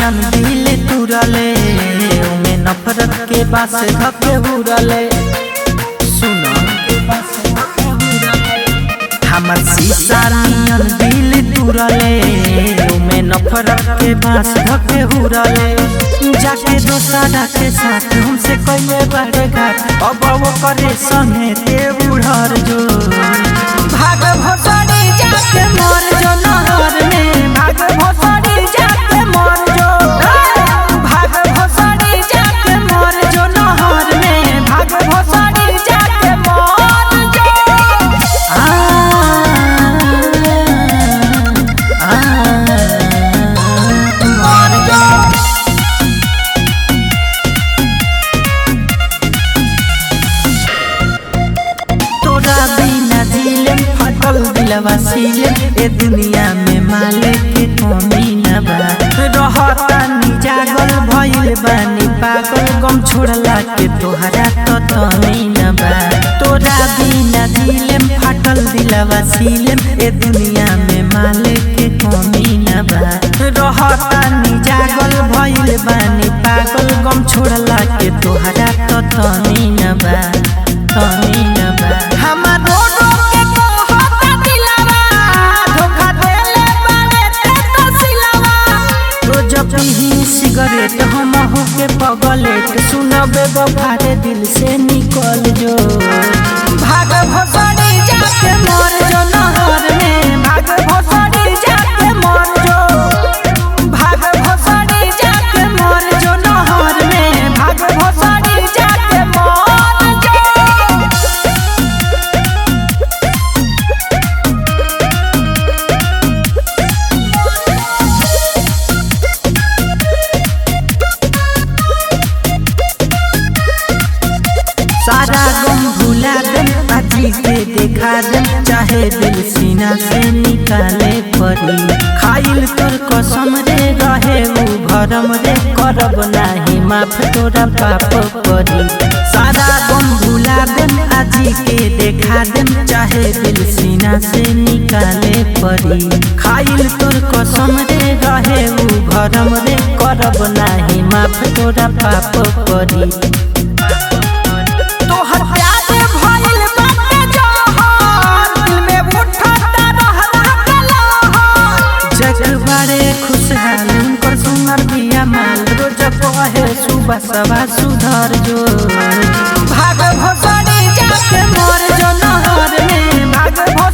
नियन दिल तुरले उमे नफरत के बास धके उड़ले सुनो हमर शीशा नियन दिल तुरले उमे नफरत के बास धके उड़ले जाके दोसरा के साथ हमसे कइले बड़े घाट अब वो करे संगे ते उड़र जो भाग भोसड़ी जाके मर जो नहर में भाग भोसड़ी जाके मर जो भाग भोसड़ी जाके मर जो नहर में भाग भोसड़ी जाके मर जो आ आ मर जो तोरा बिना दिलम फटल दिलवा सीलम ए दुनिया में माले के कमी न बा रहता नी जागल भइल बानी पागल गम छोड़ला के तोहरा तो तनी न बा तोरा बिना दिलम फटल दिलवा सीलम ए दुनिया में माले के कमी न बा रहता नी जागल भइल बानी पागल गम छोड़ला के तोहरा तो तनी न बा तनी न बा हमर रोडो के कहता दिलवा धोखा देले बारे ते तो सिलवा रोज पीही सिगरेट हम हो के पगलेट सुनबे बफारे दिल से निकल जो भाग भसड़ी जाके मर जो नहर में भाग भसड़ी जाके मर जो भाग भसड़ी जाके मर जो नहर में भाग भसड़ी जाके मर जो सारा गम भुला दम अजी के देखा दम चाहे दिल सीना से निकाले पड़ी खाइल तोर कसम रे रहे उ भरम रे करब नाही माफ तोरा पाप पड़ी सारा गम भुला दम अजी के देखा दम चाहे दिल सीना से निकाले पड़ी खाइल तोर कसम रे रहे उ भरम रे करब नाही माफ तोरा पाप पड़ी तोहर प्यार भइल बाटे जहर दिल में उठता रह रह के लहर जग बारे खुशहाल उनकर सुंदर बिया माल रोज कहे सुबह सवा सुधर जो भाग भसड़ी जाके मर जो नहर में भाग भस